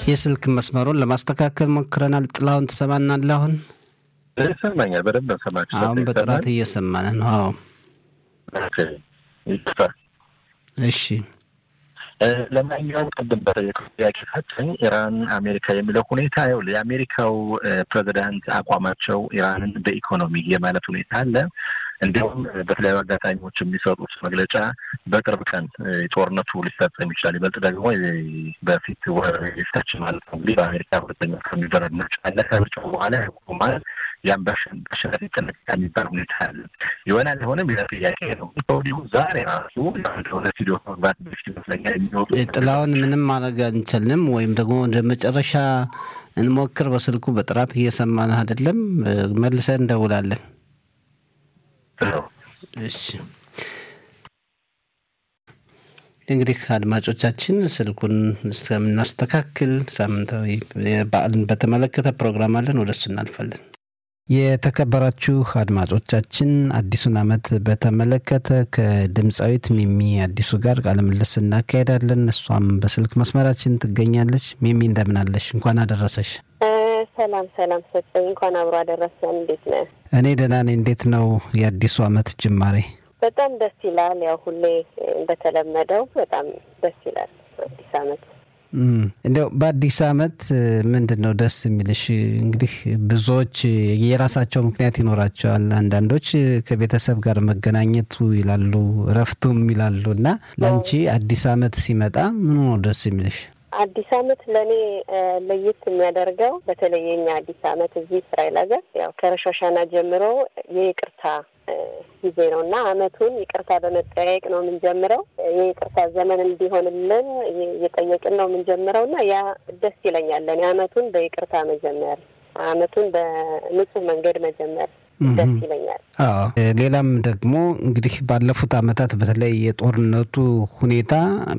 የስልክ መስመሩን ለማስተካከል ሞክረናል። ጥላሁን ትሰማናለህ? አሁን ይሰማኛል። በደንብ ሰማች። አሁን በጥራት እየሰማን ነው። አዎ ይቅርታ። እሺ ለማንኛውም ቅድም በጠየቀው ጥያቄ ፈትኝ ኢራን አሜሪካ የሚለው ሁኔታ ይኸውልህ የአሜሪካው ፕሬዚዳንት አቋማቸው ኢራንን በኢኮኖሚ የማለት ሁኔታ አለ። እንዲሁም በተለያዩ አጋጣሚዎች የሚሰጡት መግለጫ በቅርብ ቀን ጦርነቱ ሊፈጸም ይችላል። ይበልጥ ደግሞ በፊት ወረፊታች ማለት ነው እንግዲህ በአሜሪካ ሁለተኛ ከሚደረግ ምርጫ አለ። ከምርጫው በኋላ ያቆማል። ያም በአሸናፊ ይጠናቀቃል የሚባል ሁኔታ አለ። ይሆናል አይሆንም ሌላ ጥያቄ ነው። ከወዲሁ ዛሬ ራሱ ወደ ስቱዲዮ መግባት በፊት ይመስለኛል የሚወጡ ጥላውን ምንም ማድረግ አንችልም፣ ወይም ደግሞ ወደ መጨረሻ እንሞክር። በስልኩ በጥራት እየሰማን አይደለም። መልሰን እንደውላለን። እሺ እንግዲህ አድማጮቻችን ስልኩን እስከምናስተካክል ሳምንታዊ በዓልን በተመለከተ ፕሮግራም አለን፣ ወደ እሱ እናልፋለን። የተከበራችሁ አድማጮቻችን አዲሱን ዓመት በተመለከተ ከድምፃዊት ሚሚ አዲሱ ጋር ቃለ ምልልስ እናካሄዳለን። እሷም በስልክ መስመራችን ትገኛለች። ሚሚ እንደምን አለሽ? እንኳን አደረሰሽ። ሰላም ሰላም፣ ሰጠኝ እንኳን አብሮ አደረሰን። እንዴት ነህ? እኔ ደህና ነኝ። እንዴት ነው የአዲሱ ዓመት ጅማሬ? በጣም ደስ ይላል። ያው ሁሌ እንደተለመደው በጣም ደስ ይላል አዲስ ዓመት እንዲያው በአዲስ ዓመት ምንድን ነው ደስ የሚልሽ? እንግዲህ ብዙዎች የራሳቸው ምክንያት ይኖራቸዋል። አንዳንዶች ከቤተሰብ ጋር መገናኘቱ ይላሉ፣ እረፍቱም ይላሉ። እና ለአንቺ አዲስ ዓመት ሲመጣ ምኑ ነው ደስ የሚልሽ? አዲስ ዓመት ለእኔ ለየት የሚያደርገው በተለይ የኛ አዲስ ዓመት እዚህ እስራኤል ሀገር ያው ከረሻሻና ጀምሮ የይቅርታ ጊዜ ነው እና ዓመቱን ይቅርታ በመጠያየቅ ነው የምንጀምረው። የይቅርታ ዘመን እንዲሆንልን እየጠየቅን ነው የምንጀምረው እና ያ ደስ ይለኛል። ለእኔ ዓመቱን በይቅርታ መጀመር፣ ዓመቱን በንጹህ መንገድ መጀመር ደስ ይለኛል። አዎ ሌላም ደግሞ እንግዲህ ባለፉት ዓመታት በተለይ የጦርነቱ ሁኔታ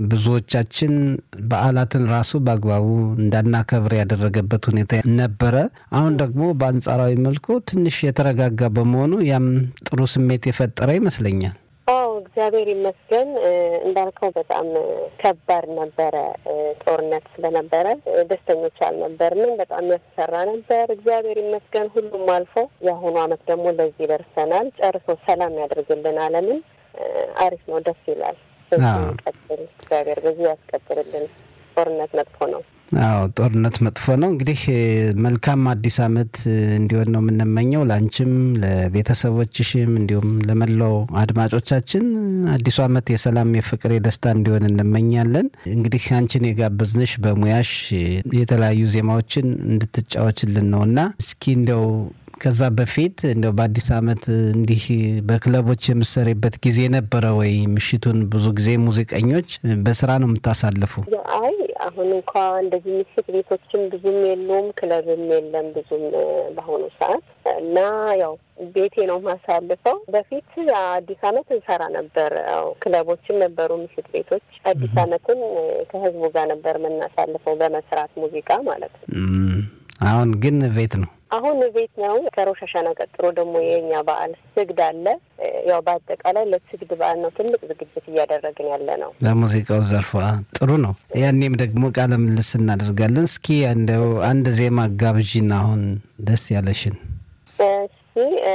ብዙዎቻችን በዓላትን ራሱ በአግባቡ እንዳናከብር ያደረገበት ሁኔታ ነበረ። አሁን ደግሞ በአንጻራዊ መልኩ ትንሽ የተረጋጋ በመሆኑ ያም ጥሩ ስሜት የፈጠረ ይመስለኛል። አዎ እግዚአብሔር ይመስገን። እንዳልከው በጣም ከባድ ነበረ። ጦርነት ስለነበረ ደስተኞች አልነበርንም። በጣም ያስፈራ ነበር። እግዚአብሔር ይመስገን ሁሉም አልፎ የአሁኑ ዓመት ደግሞ ለዚህ ደርሰናል። ጨርሶ ሰላም ያደርግልን ዓለምን። አሪፍ ነው፣ ደስ ይላል። በዚህ ቀጥል፣ እግዚአብሔር በዚህ ያስቀጥልልን። ጦርነት መጥፎ ነው። አዎ ጦርነት መጥፎ ነው። እንግዲህ መልካም አዲስ ዓመት እንዲሆን ነው የምንመኘው ለአንቺም፣ ለቤተሰቦችሽም እንዲሁም ለመላው አድማጮቻችን አዲሱ ዓመት የሰላም፣ የፍቅር፣ የደስታ እንዲሆን እንመኛለን። እንግዲህ አንቺን የጋበዝንሽ በሙያሽ የተለያዩ ዜማዎችን እንድትጫወችልን ነው እና እስኪ እንደው ከዛ በፊት እንደው በአዲስ ዓመት እንዲህ በክለቦች የምሰሪበት ጊዜ ነበረ ወይ? ምሽቱን ብዙ ጊዜ ሙዚቀኞች በስራ ነው የምታሳልፉ? አይ አሁን እንኳ እንደዚህ ምሽት ቤቶችም ብዙም የሉም፣ ክለብም የለም ብዙም በአሁኑ ሰዓት እና ያው ቤቴ ነው ማሳልፈው። በፊት አዲስ ዓመት እንሰራ ነበር። ያው ክለቦችም ነበሩ፣ ምሽት ቤቶች። አዲስ ዓመትን ከህዝቡ ጋር ነበር የምናሳልፈው በመስራት ሙዚቃ ማለት ነው። አሁን ግን ቤት ነው አሁን ቤት ነው። ከሮሽ ሀሻና ቀጥሎ ደግሞ የኛ በዓል ስግድ አለ። ያው በአጠቃላይ ለስግድ በዓል ነው ትልቅ ዝግጅት እያደረግን ያለ ነው። ለሙዚቃው ዘርፏ ጥሩ ነው። ያኔም ደግሞ ቃለ ምልልስ እናደርጋለን። እስኪ እንደው አንድ ዜማ ጋብዥን፣ አሁን ደስ ያለሽን። እሺ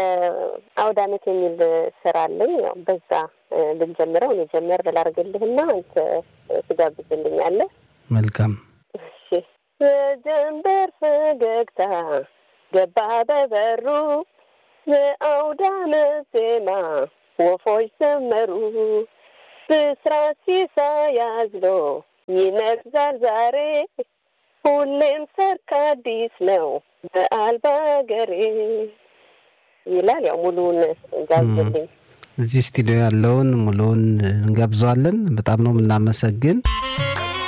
አውደ ዓመት የሚል ስራ አለኝ። ያው በዛ ብንጀምረው እኔ ጀመር ላድርግልህና አንተ ትጋብዝልኛለህ። መልካም። እሺ የጀንበር ፈገግታ ገባ በበሩ የአውደ ዓመት ዜማ ወፎች ዘመሩ ብስራት ሲሳይ አዝሎ ይነግዛል ዛሬ ሁሌም ሰርክ አዲስ ነው በዓል በአገሬ ይላል። ያው ሙሉውን ጋብዝልኝ። እዚህ ስቱዲዮ ያለውን ሙሉውን እንጋብዘዋለን። በጣም ነው የምናመሰግን።